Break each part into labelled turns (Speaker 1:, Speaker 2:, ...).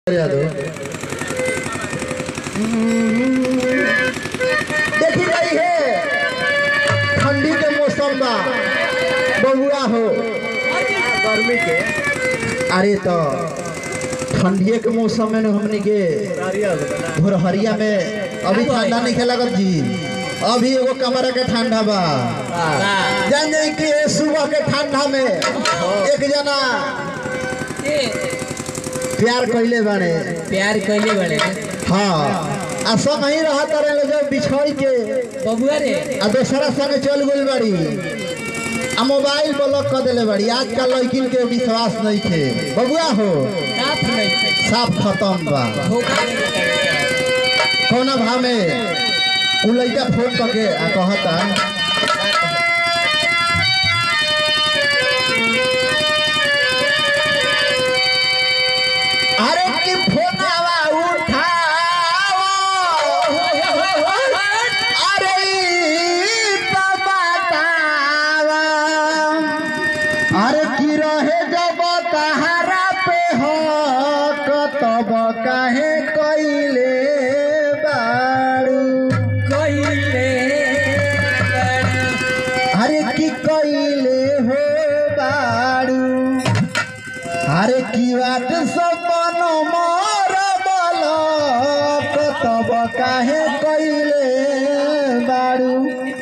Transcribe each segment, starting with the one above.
Speaker 1: यादव देखी रही है ठंडी के मौसम बा बबुआ हो गर्मी के अरे तो ठंडिये के मौसम में न हमनी के भोरहरिया में अभी ठंडा नहीं खेला जी अभी एगो कमरा के ठंडा बा जान जाए कि सुबह के ठंडा में एक जना प्यार कैले बाने
Speaker 2: प्यार कैले बड़े
Speaker 1: हाँ आ सब ही रहा तारे ले जब बिछोई के
Speaker 2: बबुआ रे
Speaker 1: आ दोसरा संगे चल गइल बाड़ी आ मोबाइल ब्लॉक कर देले बाड़ी आजकल लड़किन के विश्वास नहीं थे बबुआ हो
Speaker 2: का फुलै छै
Speaker 1: साफ खत्म बा
Speaker 2: धोखा नहीं करता
Speaker 1: कौना भाव में उ लड़का फोन करके आ कहता अरे की फोनवा उठाओ अरे ई तो बतावा अरे की रहे जब तहारा पे हक तब काहे कइले बारू
Speaker 2: कैले
Speaker 1: अरे की कइले हो बारू अरे की बात सपन मोर बलक तब काहे कइले बारू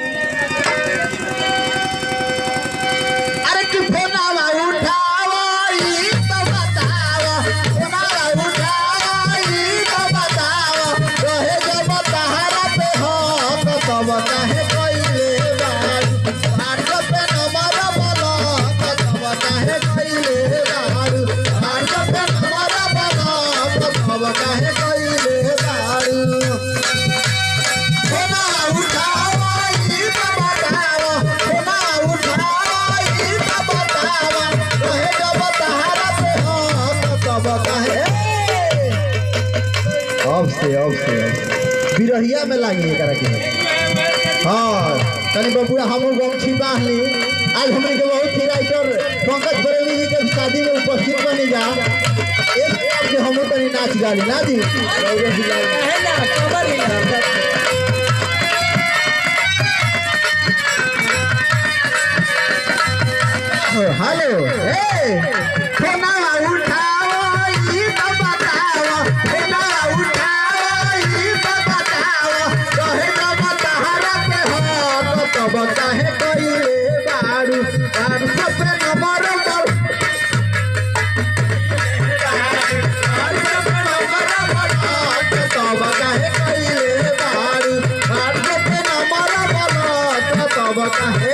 Speaker 1: अरे की फोनावा उठावा ई तो बतावा फोनावा उठावा ई तो बतावा रहे जब तहारा पे हक तब काहे कइले बारू भार्ग पे नमर बलक तब काहे कइले बारू भार्ग पे नमर बलक तब काहे कइले बारू सोना उठावा ई तो बतावा सोना उठावा ई तो बतावा रहे जब तहारा पे हक तब काहे अब से अब से बिरहिया में लागी एकरा के हाँ तनी बबुआ हमू गमछी बांध ली आज हमने के बहुत ही राइटर पंकज बरेली जी के शादी में उपस्थित बनी जा एक बार के हमू तनी नाच गाली ना दी रउआ भी गाली।
Speaker 2: है ना खबर ही
Speaker 1: हेलो ए फोना उठाओ ई तो बताओ फोना उठाओ ई तो बताओ कहे जब तहारा पे हो तो तब काहे कइले बारू बारू सब पे नंबर बल तब काहे कइले बारू बारू सब पे नंबर बल तब काहे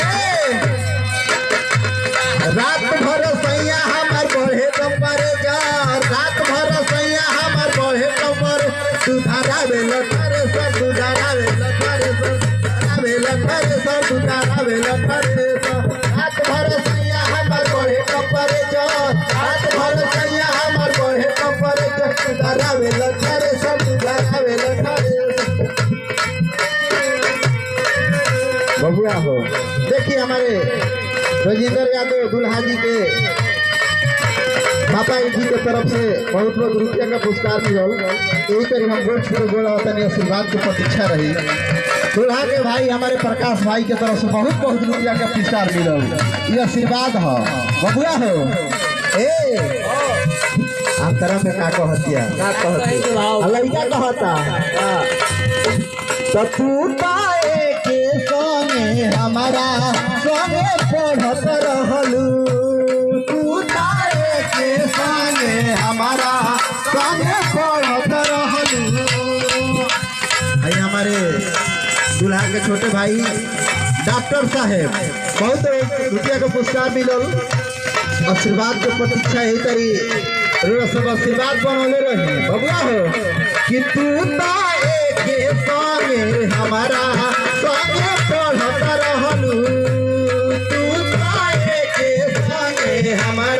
Speaker 1: रात भर सैया हमार बढ़े कमरे जा रात भर सैया हमार बढ़े कमर सुधारा बेल करे सर सुधारा बेल करे सर सुधारा बेल करे सर सुधारा बेल करे सर रात भर सैया हमार बढ़े कमरे जा रात भर सैया हमार बढ़े कमरे जा सुधारा बेल करे सर सुधारा बेल करे बबुआ हो देखिए हमारे राजेंद्र यादव दुल्हा जी के पापा जी के तरफ से बहुत बहुत रुपया का पुरस्कार मिलल यही तरी हम गोल छोड़ गोल तनी आशीर्वाद की प्रतीक्षा रही दुल्हा के भाई हमारे प्रकाश भाई के तरफ से बहुत बहुत रुपया का पुरस्कार मिलल ये आशीर्वाद हो बबुआ हो ए आप तरह में का कहतिया का कहतिया आ लड़का कहता तो तू पाए के संगे हमारा संगे पढ़त रहलू तू पाए के संगे हमारा संगे पढ़त रहलू भाई हमारे दूल्हा के छोटे भाई डॉक्टर साहेब बहुत रुपया का पुरस्कार मिलल आशीर्वाद के प्रतीक्षा यही तरी रोज सब आशीर्वाद बनौले रही बबुआ हो कि तू ताए के संगे हमारा संगे पढ़त रहलू तू ताए के संगे हमारा